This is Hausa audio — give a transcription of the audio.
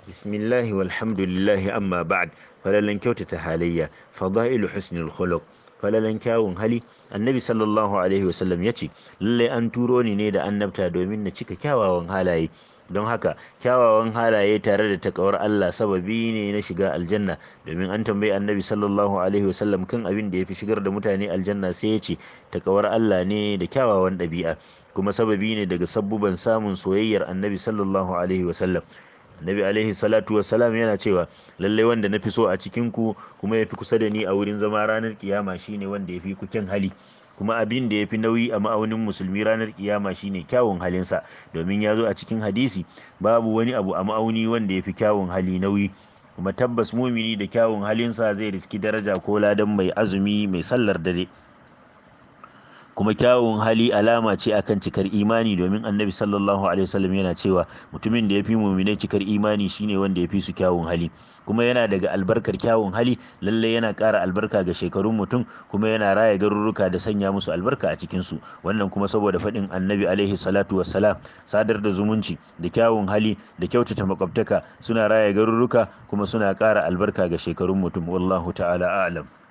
bismillahi walhamdulillahi amma ba'd falalan kyautata halayya fadailu husnul khuluq falalan kyawun hali annabi sallallahu alaihi wasallam ya ce lallai an turo ni ne da annabta domin na cika kyawawan halaye don haka kyawawan halaye tare da takawar Allah sababi ne na shiga aljanna domin an tambayi annabi sallallahu alaihi wasallam kan abin da ya fi shigar da mutane aljanna sai ya ce takawar Allah ne da kyawawan ɗabi'a kuma sababi ne daga sabbuban samun soyayyar annabi sallallahu alaihi wasallam annabi alaihi salatu wassalam yana cewa lallai wanda na fi so a cikin ku kuma ya fi kusa da ni a wurin zama ranar kiyama shine wanda ya fi ku kyan hali kuma abin da ya fi nauyi a ma'aunin musulmi ranar kiyama shine kyawun halinsa domin ya zo a cikin hadisi babu wani abu a ma'auni wanda ya fi kyawun hali nauyi kuma tabbas mumini da kyawun halinsa zai riski daraja ko ladan mai azumi mai sallar dare kuma kyawun hali alama ce akan cikar imani domin annabi sallallahu alaihi wasallam yana cewa mutumin da ya fi muminai cikar imani shine wanda ya fi su kyawun hali kuma yana daga albarkar kyawun hali lalle yana ƙara albarka ga shekarun mutum kuma yana raya garuruka da sanya musu albarka a cikinsu wannan kuma saboda faɗin annabi alaihi salatu wassalam sadar da zumunci da kyawun hali da kyautata makwabtaka suna raya garuruka kuma suna ƙara albarka ga shekarun mutum wallahu ta'ala a'lam